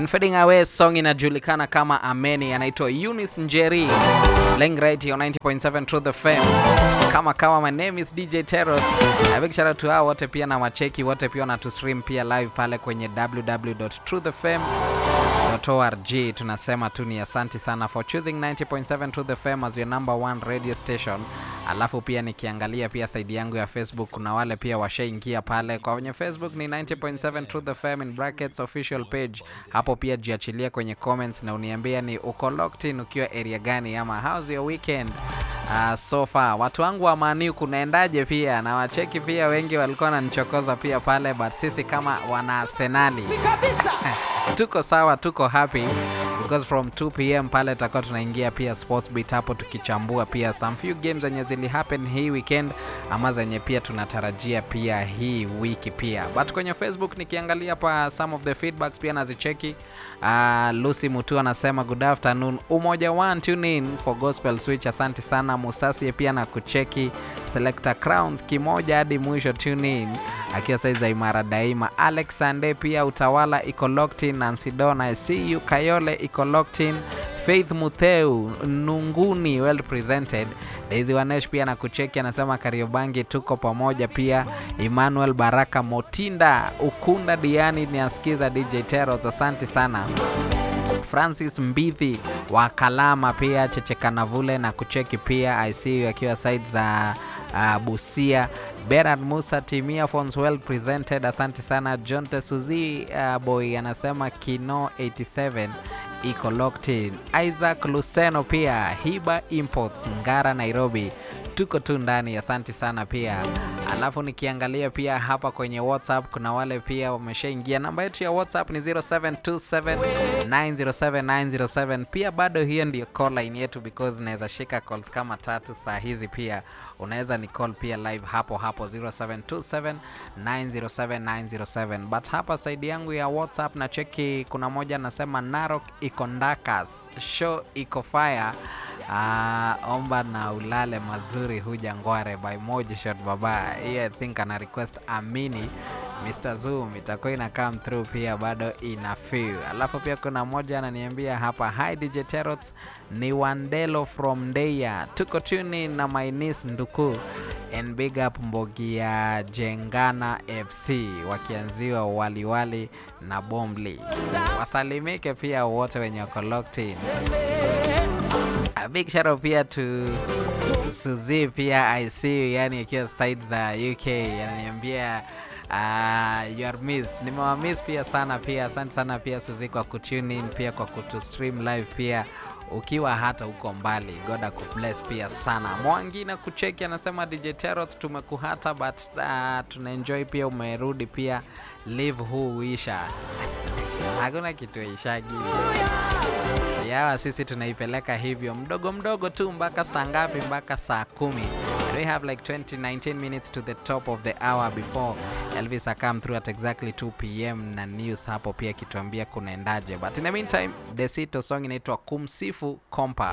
And fading away song inajulikana kama Ameni, anaitwa Eunice Njeri. Playing right here on 90.7 Truth FM. Kama kama, my name is DJ Teros. A big shout out to hao wote pia na macheki wote pia na stream pia live pale kwenye www.truthfm.org. Tunasema tu ni asanti sana for choosing 90.7 Truth FM as your number one radio station. Alafu pia nikiangalia pia side yangu ya Facebook kuna wale pia washaingia pale kwenye Facebook ni 90.7 Truth FM in brackets official page. Hapo pia jiachilia kwenye comments na uniambia ni uko locked in ukiwa area gani ama how's your weekend uh, so far. Watu wangu wa Maniu kunaendaje pia na wacheki pia wengi walikuwa wananichokoza pia pale but sisi kama wana Arsenali tuko sawa, tuko happy because from 2 pm pale tutakuwa tunaingia pia sports beat hapo tukichambua pia some few games zenye zili happen hii weekend ama zenye pia tunatarajia pia hii wiki pia but kwenye facebook nikiangalia pa some of the feedbacks pia nazicheki uh, lucy mutu anasema good afternoon umoja one tune in for gospel switch asante sana musasie pia na kucheki selector crowns kimoja hadi mwisho tune in akiwa saiza imara daima alex sande pia utawala iko locked in nancy dona cu kayole iko locked in faith mutheu nunguni well presented daisy wanesh pia na kucheki anasema kariobangi tuko pamoja pia emmanuel baraka motinda ukunda diani niasikiza dj teros asante sana francis mbithi wa kalama pia chechekanavule na kucheki pia icu akiwa side za uh, busia Bernard Musa Timia Phones well presented, asante sana. John Tesuzi uh, boy anasema Kino 87 iko locked in. Isaac Luceno pia Hiba Imports Ngara Nairobi, tuko tu ndani, asante sana pia. Alafu nikiangalia pia hapa kwenye WhatsApp kuna wale pia wameshaingia. Namba yetu ya WhatsApp ni 0727907907. Pia bado hiyo ndio call line yetu because naweza shika calls kama tatu saa hizi. Pia unaweza ni call pia live hapo hapo 0727907907. But hapa side yangu ya WhatsApp na cheki, kuna moja anasema Narok iko ndakas, show iko fire. Uh, omba na ulale mazuri huja ngware by moja shot baba hiyo I think ana request amini Mr. Zoom itakuwa ina come through pia bado ina feel. Alafu pia kuna moja ananiambia hapa hi DJ Terots ni Wandelo from Ndeya tuko tuni na my niece Nduku and big up Mbogi ya Jengana FC wakianziwa waliwali na Bombli wasalimike pia wote wenye wako locked in. A big shout out pia to Suzi pia I see you, yani ikiwa side za UK ananiambia uh, you are missed. Nimewamiss pia sana pia, asante sana pia Suzi kwa kutune in pia kwa kutu stream live pia ukiwa hata huko mbali. God akubless pia sana. Mwangi na kucheki anasema DJ Terot tumekuhata but uh, tunaenjoy pia umerudi pia live huu uisha hakuna kitu ishagi yawa sisi tunaipeleka hivyo mdogo mdogo tu mpaka saa ngapi mpaka saa kumi we have like 20 19 minutes to the top of the hour before elvis akam through at exactly 2 pm na news hapo pia kituambia kunaendaje but in the meantime desito song inaitwa kumsifu kompa